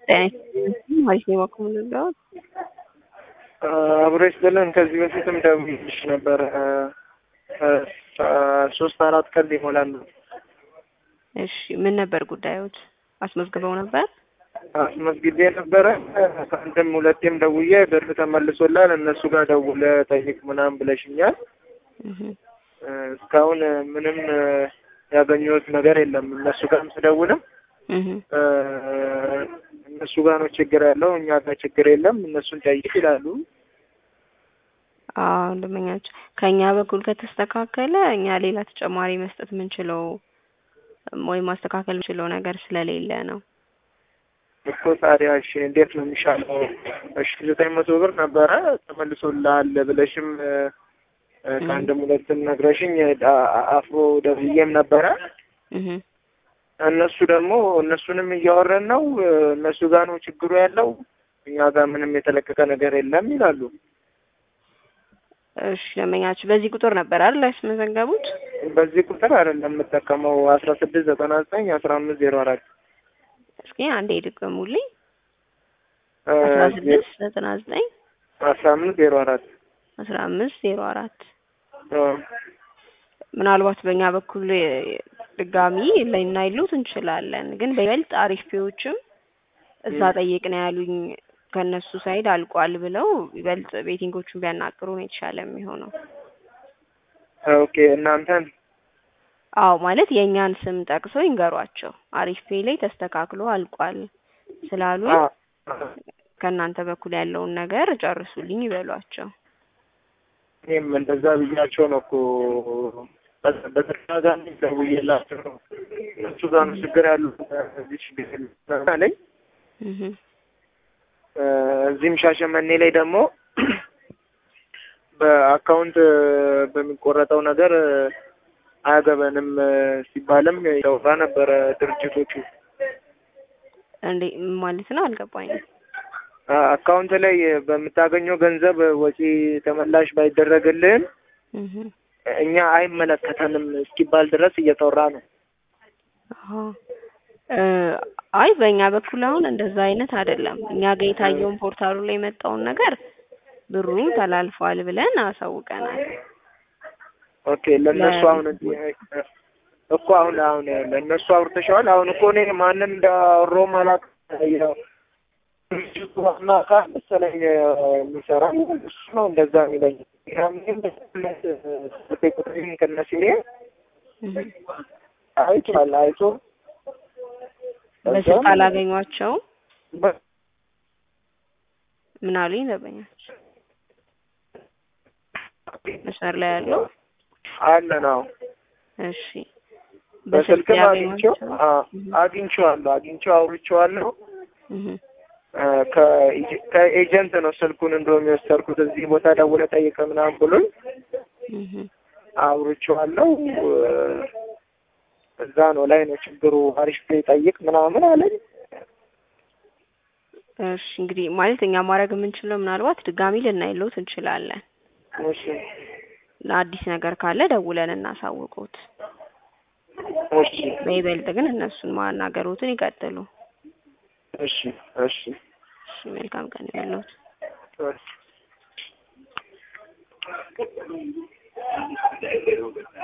አሪፍ ነው የማቆምልለት አብሮ ይስጥልን። ከዚህ በፊትም ደውዬልሽ ነበር። ሶስት አራት ቀን ሊሞላን ነው። እሺ ምን ነበር ጉዳዮች? አስመዝግበው ነበር? አስመዝግቤ ነበረ። ከአንድም ሁለቴም ደውዬ ብር ተመልሶላል። እነሱ ጋር ደውለ ጠይቅ ምናምን ብለሽኛል። እስካሁን ምንም ያገኘሁት ነገር የለም። እነሱ ጋርም ስደውልም እነሱ ጋር ነው ችግር ያለው፣ እኛ ጋር ችግር የለም፣ እነሱን ጠይቅ ይላሉ። አዎ እንደመኛቸው ከእኛ በኩል ከተስተካከለ እኛ ሌላ ተጨማሪ መስጠት የምንችለው ወይም ማስተካከል የምንችለው ነገር ስለሌለ ነው እኮ። ታዲያ እሺ እንዴት ነው የሚሻለው? እሺ ዘጠኝ መቶ ብር ነበረ ተመልሶልሃል ብለሽም ከአንድም ሁለትም ነግረሽኝ አፍሮ ደብዬም ነበረ። እነሱ ደግሞ እነሱንም እያወረን ነው። እነሱ ጋር ነው ችግሩ ያለው፣ እኛ ጋር ምንም የተለቀቀ ነገር የለም ይላሉ። እሺ ለመኛችሁ በዚህ ቁጥር ነበር አይደል ያስመዘገቡት? በዚህ ቁጥር አይደለም የምጠቀመው አስራ ስድስት ዘጠና ዘጠኝ አስራ አምስት ዜሮ አራት እስኪ አንዴ ድገሙልኝ። አስራ ስድስት ዘጠና ዘጠኝ አስራ አምስት ዜሮ አራት አስራ አምስት ዜሮ አራት ምናልባት በእኛ በኩል ድጋሚ ልናይሉት እንችላለን፣ ግን በይበልጥ አሪፍ ፒዎችም እዛ ጠይቅ ነው ያሉኝ ከእነሱ ሳይድ አልቋል ብለው ይበልጥ ቤቲንጎቹን ቢያናግሩ ነው የተሻለ የሚሆነው። ኦኬ እናንተን አዎ ማለት የእኛን ስም ጠቅሰው ይንገሯቸው። አሪፍ ፔ ላይ ተስተካክሎ አልቋል ስላሉ ከእናንተ በኩል ያለውን ነገር ጨርሱልኝ ይበሏቸው። እኔም እንደዛ ብያቸው ነው እኮ በተደጋጋሚ ደውዬላቸው ነው እነሱ ጋር ነው ችግር ያሉ እዚህ ችግር አለኝ። እዚህም ሻሸመኔ ላይ ደግሞ በአካውንት በሚቆረጠው ነገር አያገበንም ሲባልም ያወራ ነበረ ድርጅቶቹ። እንዴ ማለት ነው አልገባኝም። አካውንት ላይ በምታገኘው ገንዘብ ወጪ ተመላሽ ባይደረግልህም እኛ አይመለከተንም እስኪባል ድረስ እየተወራ ነው። አይ በእኛ በኩል አሁን እንደዛ አይነት አይደለም። እኛ ጋር የታየውን ፖርታሉ ላይ የመጣውን ነገር ብሩን ተላልፏል ብለን አሳውቀናል። ኦኬ ለእነሱ አሁን እኮ አሁን አሁን ለእነሱ አውርተሸዋል። አሁን እኮ እኔ ማንን እንዳወራሁ ማላውቅ ድርጅቱ ዋና አካል መሰለኝ የሚሰራ እሱ ነው እንደዛ የሚለኝ። ስልኬ ቁጥሬን ከነሲሬ አይቷል አይቶ በስልክ አላገኟቸውም። ምን አሉኝ? ዘበኛች መስመር ላይ ያለው አለ ነው። እሺ በስልክም አግኝቼው አግኝቼዋለሁ አግኝቼው አውርቼዋለሁ። ከኤጀንት ነው ስልኩን እንደውም የወሰድኩት። እዚህ ቦታ ደውለህ ጠይቅ ምናምን ብሎኝ አውርቼዋለሁ። እዛ ነው ላይ ነው ችግሩ። አሪፍ ጠይቅ ምናምን አለኝ። እሺ እንግዲህ ማለት እኛ ማድረግ የምንችለው ምናልባት ድጋሚ ልናይሎት እንችላለን። እሺ ለአዲስ ነገር ካለ ደውለን እናሳውቁት። እሺ በይበልጥ ግን እነሱን ማናገሩትን ይቀጥሉ። እሺ እሺ እሺ መልካም ቀን ያለሁት እሺ